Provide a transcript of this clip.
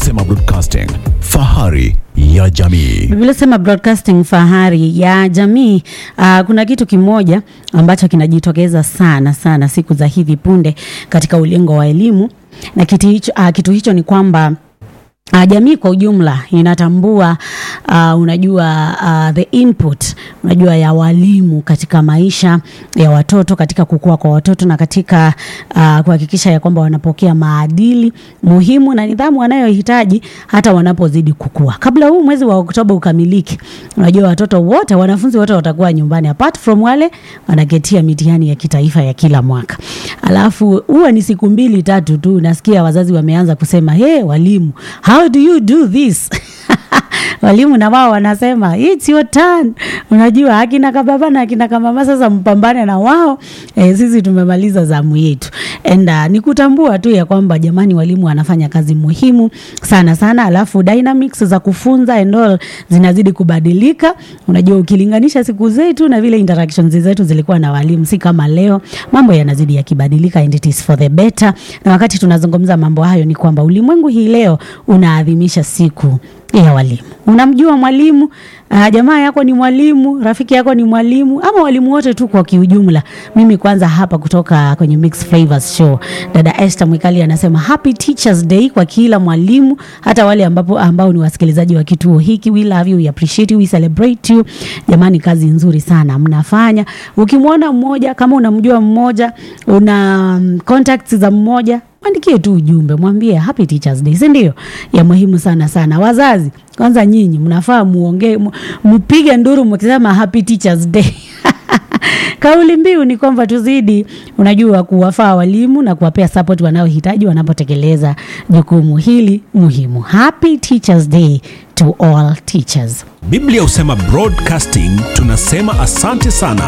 Husema Broadcasting, fahari ya jamii. Biblia sema broadcasting fahari ya jamii. Uh, kuna kitu kimoja ambacho kinajitokeza sana sana siku za hivi punde katika ulingo wa elimu na kitu hicho, uh, kitu hicho ni kwamba Uh, jamii kwa ujumla inatambua uh, unajua uh, the input unajua ya walimu katika maisha ya watoto katika kukua kwa watoto na katika uh, kuhakikisha ya kwamba wanapokea maadili muhimu na nidhamu wanayohitaji hata wanapozidi kukua. Kabla huu mwezi wa Oktoba ukamilike, unajua watoto wote, wanafunzi wote watakuwa nyumbani apart from wale wanaketia mitihani ya kitaifa ya kila mwaka. Alafu huwa ni siku mbili tatu tu, nasikia wazazi wameanza kusema hey, walimu how do you do this walimu na wao wanasema it's your turn. Unajua akina kababa na akina kamama sasa mpambane na wao e, sisi tumemaliza zamu yetu and uh, ni kutambua tu ya kwamba jamani, walimu wanafanya kazi muhimu sana sana, alafu dynamics za kufunza and all zinazidi kubadilika. Unajua ukilinganisha siku zetu na vile interactions zetu zilikuwa na walimu, si kama leo, mambo yanazidi yakibadilika and it is for the better. Na wakati tunazungumza mambo hayo, ni kwamba ulimwengu hii leo unaadhimisha siku ya walimu. Unamjua mwalimu uh, jamaa yako ni mwalimu, rafiki yako ni mwalimu, ama walimu wote tu kwa kiujumla. Mimi kwanza hapa kutoka kwenye Mix Flavors Show, dada Esther Mwikali anasema happy Teachers Day kwa kila mwalimu, hata wale ambapo ambao ni wasikilizaji wa kituo hiki. We love you, we appreciate you, we celebrate you. Jamani, kazi nzuri sana mnafanya. Ukimwona mmoja, kama unamjua mmoja, una um, contacts za mmoja mwandikie tu ujumbe, mwambie happy teachers day, si ndio? Ya muhimu sana sana. Wazazi kwanza, nyinyi mnafaa muongee, mpige nduru mkisema happy teachers day. Kauli mbiu ni kwamba tuzidi, unajua, kuwafaa walimu na kuwapea support wanaohitaji wanapotekeleza jukumu hili muhimu. Happy teachers day to all teachers. Biblia husema broadcasting, tunasema asante sana